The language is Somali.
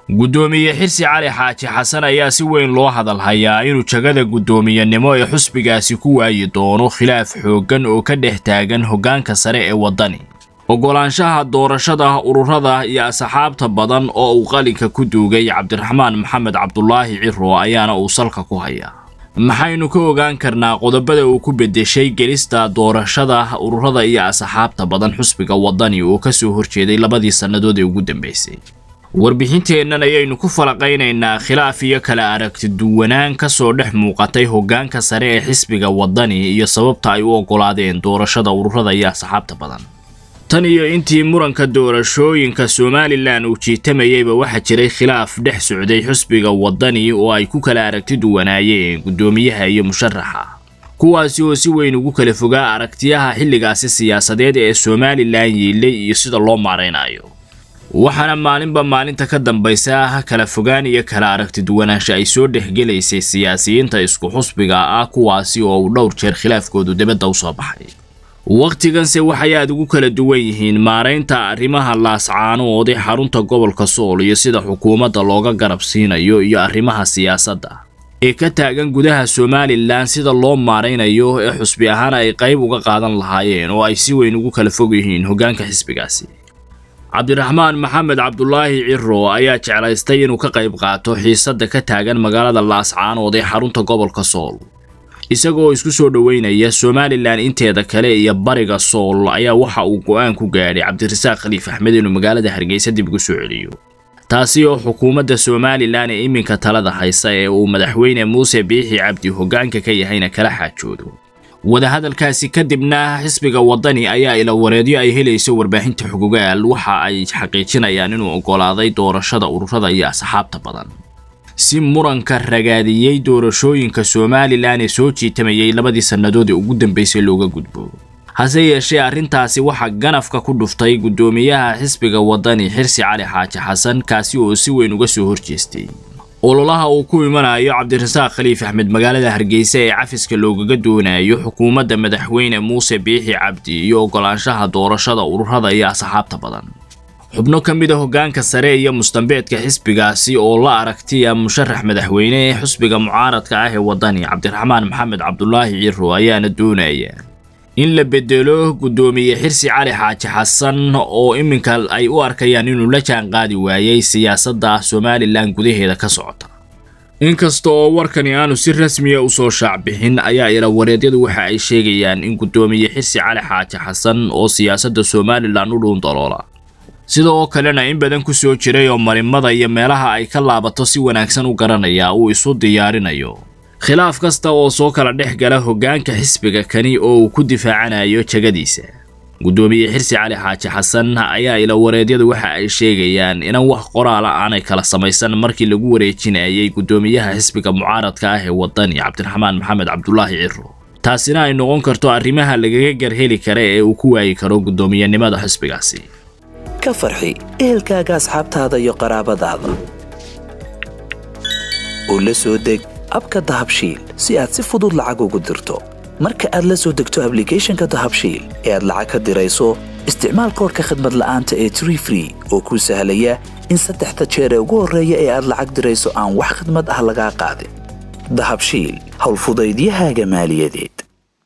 guddoomiye xirsi cali xaaji xasan ayaa si weyn loo hadal hayaa inuu jagada guddoomiyenimo ee xusbigaasi ku waayi doono khilaaf xooggan oo ka dhex taagan hoggaanka sare ee waddani oggolaanshaha doorashada ururada iyo asxaabta badan oo uu qalinka ku duugay cabdiraxmaan maxamed cabdulaahi ciro ayaana uu salka ku hayaa maxaynu ka ogaan karnaa qodobada uu ku beddeshay gelista doorashada ururada iyo asxaabta badan xusbiga waddani oo ka soo horjeeday labadii sannadood ee ugu dambaysay warbixinteennan ayaynu ku falaqaynaynaa khilaaf iyo kala aragti duwanaan ka soo dhex muuqatay hoggaanka sare ee xisbiga waddani iyo sababta ay u oggolaadeen doorashada ururada iyo asxaabta badan tan iyo intii muranka doorashooyinka somalilan uu jiitamayeyba waxaa jiray khilaaf dhex socday xusbiga waddani oo ay ku kala aragti duwanaayeen guddoomiyaha iyo musharaxa kuwaasi oo si weyn ugu kala fogaa aragtiyaha xilligaasi siyaasadeed ee somalilan yiilay iyo sida loo maaraynayo waxaana maalinba maalinta ka dambaysa kala fogaan iyo kala aragti duwanaansha ay soo dhexgelaysay siyaasiyiinta isku xusbiga ah kuwaasi oo uu dhowr jeer khilaafkoodu dibadda u soo baxay wakhtiganse waxay aad ugu kala duwan yihiin maaraynta arrimaha laascaanood ee xarunta gobolka sool iyo sida xukuumadda looga garab siinayo iyo arrimaha siyaasadda ee ka taagan gudaha somalilan sida loo maaraynayo ee xusbi ahaan ay qayb uga qaadan lahaayeen oo ay si weyn ugu kala fog yihiin hoggaanka xisbigaasi cabdiraxmaan maxamed cabdulaahi ciro ayaa jeclaystay inuu ka qayb qaato xiisadda ka taagan magaalada laascaanood ee xarunta gobolka sool isagoo isku soo dhoweynaya somalilan inteeda kale iyo bariga sool ayaa waxa uu go'aan ku gaadhay cabdirasaaq khaliif axmed inuu magaalada hargeysa dib ugu soo celiyo taasi oo xukuumadda somalilan ee iminka talada haysa ee uu madaxweyne muuse biixi cabdi hoggaanka ka yahayna kala xaajoodo wadahadalkaasi kadibna xisbiga waddani ayaa ila wareedyo ay helayso warbaahinta xugugaal waxa ay xaqiijinayaan inuu oggolaaday doorashada ururada iyo asxaabta badan si muranka ragaadiyey doorashooyinka somalilan ee soo jiitamayay labadii sannadood ee ugu dambaysay looga gudbo hase yeeshee arrintaasi waxaa ganafka ku dhuftay guddoomiyaha xisbiga waddani xirsi cali xaaji xasan kaasi oo si weyn uga soo horjeestay ololaha uu ku imanayo cabdirasaaq khaliif axmed magaalada hargeysa ee cafiska loogaga doonayo xukuumadda madaxweyne muuse biixi cabdi iyo oggolaanshaha doorashada ururada iyo asxaabta badan xubno ka mid a hoggaanka sare iyo mustambeedka xisbigaasi oo la aragtiya musharax madaxweyne ee xusbiga mucaaradka ah ee waddani cabdiraxmaan maxamed cabdulaahi ciro ayaana doonaya in la bedelo guddoomiye xirsi cali xaaji xasan oo iminka ay u arkayaan inuu la jaan qaadi waayey siyaasadda somalilan gudaheeda ka socota inkasta oo warkani aanu si rasmiya usoo shaacbixin ayaa ila wareedyadu waxa ay sheegayaan in guddoomiye xirsi cali xaaji xasan oo siyaasadda somalilan u dhuun daloola sida oo kalena in badan ku soo jiray oo marimada iyo meelaha ay ka laabato si wanaagsan u garanaya uu isu diyaarinayo khilaaf kasta oo soo kala dhex gala hoggaanka xisbiga kani oo uu ku difaacanayo jagadiisa guddoomiye xirsi cali xaaji xasan ayaa ila wareedyadu waxa ay sheegayaan inan wax qoraala aanay kala samaysan markii lagu wareejinayay guddoomiyaha xisbiga mucaaradka ah ee waddani cabdiraxmaan maxamed cabdulaahi ciro taasina ay noqon karto arrimaha lagaga garheli kara ee uu ku waayi karo guddoomiyenimada xisbigaasi ka farxi ehelkaaga asxaabtaada iyo qaraabadaada oo la soo deg abka dahabshiil si aad si fudud lacag ugu dirto marka aad la soo degto ablicathonka dahabshiil ee aad lacag ka dirayso isticmaal koorka khadmad la'aanta ee tree free oo kuu sahlaya in saddexda jeer ee ugu horreeya ee aad lacag dirayso aan wax khadmad ah lagaa qaadin dahabshiil howlfudaydiyahaaga maaliyadeed